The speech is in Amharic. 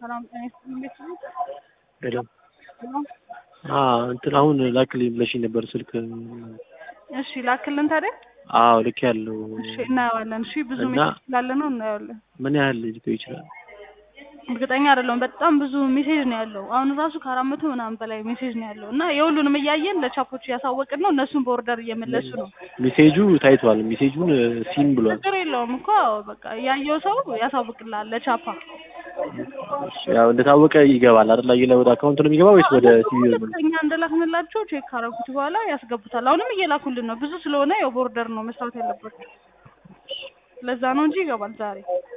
ሰላም ጤና ይስጥልኝ። እንዴት ነው? ሄሎ ሰላም። አዎ እንትን አሁን ላክልኝ ብለሽኝ ነበር ስልክ። እሺ ላክልን ታዲያ። አዎ ልክ ያለው እሺ እናየዋለን። እሺ ብዙ እና- ሜሴጅ ስላለ ነው እናየዋለን። ምን ያህል ሊቆይ ይችላል? እርግጠኛ አይደለሁም። በጣም ብዙ ሜሴጅ ነው ያለው። አሁን ራሱ ከአራት መቶ ምናምን በላይ ሜሴጅ ነው ያለው እና የሁሉንም እያየን ለቻፖች እያሳወቅን ነው። እነሱን በኦርደር እየመለሱ ነው። ሜሴጁ ታይቷል። ሜሴጁን ሲን ብሏል። ችግር የለውም እኮ በቃ ያየው ሰው ያሳውቅልሃል ለቻፓ። ያው እንደታወቀ ይገባል አይደል? አየለ ወደ አካውንት ነው የሚገባ ወይስ ወደ ሲቪ ነው? ልክ እኛ እንደላክንላቸው ቼክ ካረጉት በኋላ ያስገቡታል። አሁንም እየላኩልን ነው። ብዙ ስለሆነ ያው ቦርደር ነው መስራት ያለባቸው። ለዛ ነው እንጂ ይገባል ዛሬ